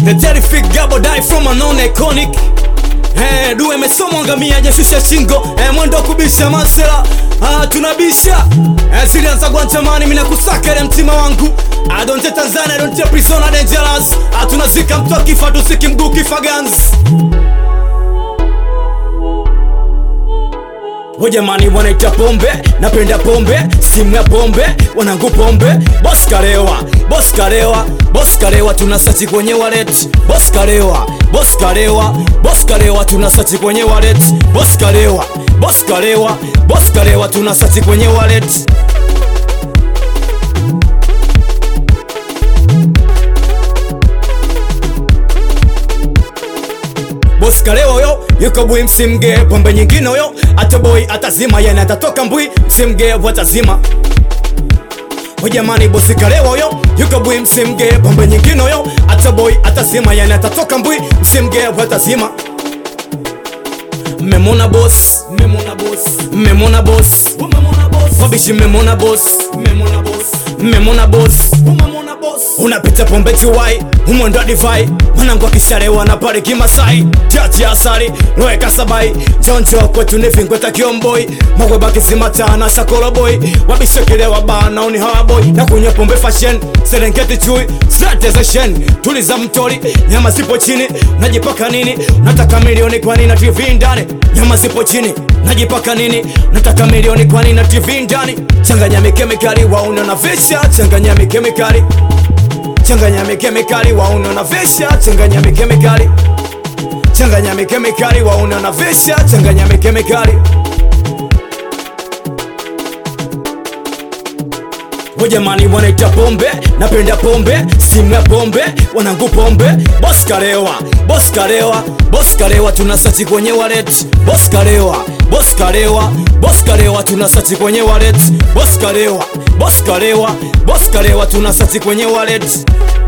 The terrific gabo die from a non iconic Eh, duwe mesoma ngamia jashusha shingo eh, mwendo kubisha masela ah, tunabisha eh, silianza gwantamani mina kusaka ile mtima wangu I don't take Tanzania, I don't take Prisona dangerous ah, tunazika mtu akifa tusiki mguu kifa guns Wajamani wanaita pombe, napenda pombe, simu ya pombe, wanangu pombe, boss kalewa, boss kalewa, boss kalewa, tunasachi kwenye wallet, boss kalewa, boss kalewa, boss kalewa, tunasachi kwenye wallet, boss kalewa, boss kalewa, boss kalewa, tunasachi kwenye wallet. Boss kalewa yo yuko bwi msimge pombe nyingine yo ata boy atazima yani atatoka mbwi msimge watazima Jamani bosi kalewa yo yuko bwi msimge pombe nyingine yo ata boy atazima yani atatoka mbwi msimge watazima Memona boss, memona boss, memona boss, memona boss, wabishi memona boss, memona boss, memona boss, memona boss. Unapita pombe chiwai, humo ndo divai, mwanangu akisharewa na pale kimasai, chachi asali, roe kasabai, jonjo kwetu ni vingweta kiomboi, magwe baki simata na shakolo boy, wabishi kilewa bana uni hawa boy, na kunywa pombe fashion, serengeti chui, zote za shen, tuliza mtori, nyama zipo chini, najipaka nini, nataka milioni kwa nini na TV ndani, nyama zipo chini, najipaka nini, nataka milioni kwa nini na TV ndani, changanya mikemikali wauna na visha, changanya mikemikali changanya mikemikali wauna na visha, changanya mikemikali changanya mikemikali wauna na visha, changanya mikemikali Wajamani wanaita pombe, napenda pombe, simu ya pombe, wanangu pombe, boss kalewa, boss kalewa, boss kalewa, tunasachi kwenye wallet, boss kalewa, boss kalewa, boss kalewa, tunasachi kwenye wallet, boss kalewa, boss kalewa, boss kalewa, tunasachi kwenye wallet.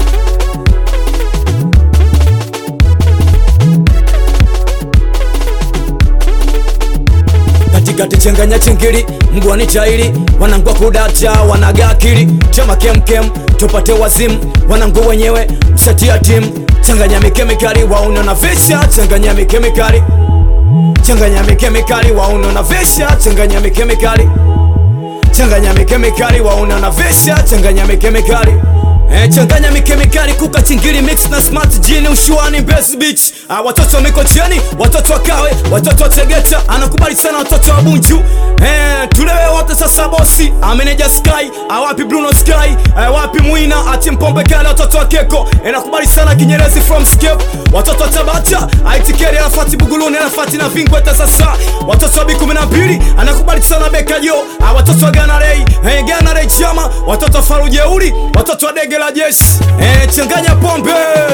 katikati changanya chingili mgwani chaili wanangwa kudata wanaga akili chama kemkem tupate wazimu wanangu wenyewe mshatia timu changanya mikemikali wauna na visha changanya mikemikali changanya mikemikali wauna na visha changanya mikemikali changanya mikemikali wauna na visha changanya mikemikali Eh, changanya mikemikali kuka chingili mix na smart jini ushuani Mbezi Beach ah, watoto wa Mikocheni, watoto wa Kawe, watoto wa Tegeta, anakubali sana watoto wa Bunju eh, tulewe wote sasa bosi ameneja Sky awapi Bruno Sky eh, wapi Mwina ati Mpombe Kale, watoto wa Keko eh, nakubali sana Kinyerezi from Scape, watoto wa Tabata aitikeri Arafati Buguluni Arafati na Vingweta sasa, watoto wa B12 anakubali sana Bekajo ah, watoto wa Ghana Ray eh, Ghana Ray Chama, watoto wa Farujeuri, watoto wa Dege la Jeshi eh, changanya pombe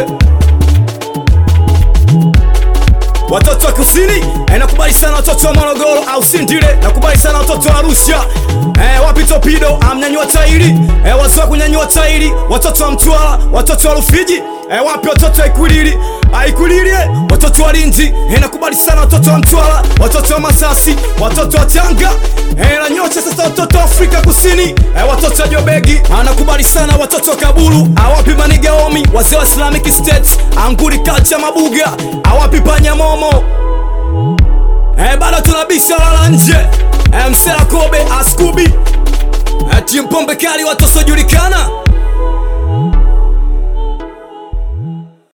watoto wa kusini eh, nakubali sana watoto wa Morogoro au Sindile, nakubali sana watoto wa Arusha eh, wapi Topido amnyanyua tairi eh, wazee wa kunyanyua tairi, watoto wa Mtwara, watoto wa Rufiji eh, wapi watoto wa Ikulili Aikulili eh, watoto wa Lindi eh, nakubali sana watoto wa Mtwara, watoto wa Masasi, watoto wa Tanga eh, na nyote sasa watoto wa Afrika Kusini eh, watoto wa Jobegi anakubali sana watoto wa Kabulu, awapi Manigaomi, wazee wa Islamic State, Anguri Culture Mabuga, awapi Panyamomo Eh, bado tunabisha lala nje eh, Msela Kobe Askubi eh, timu pombe kali watu wasiojulikana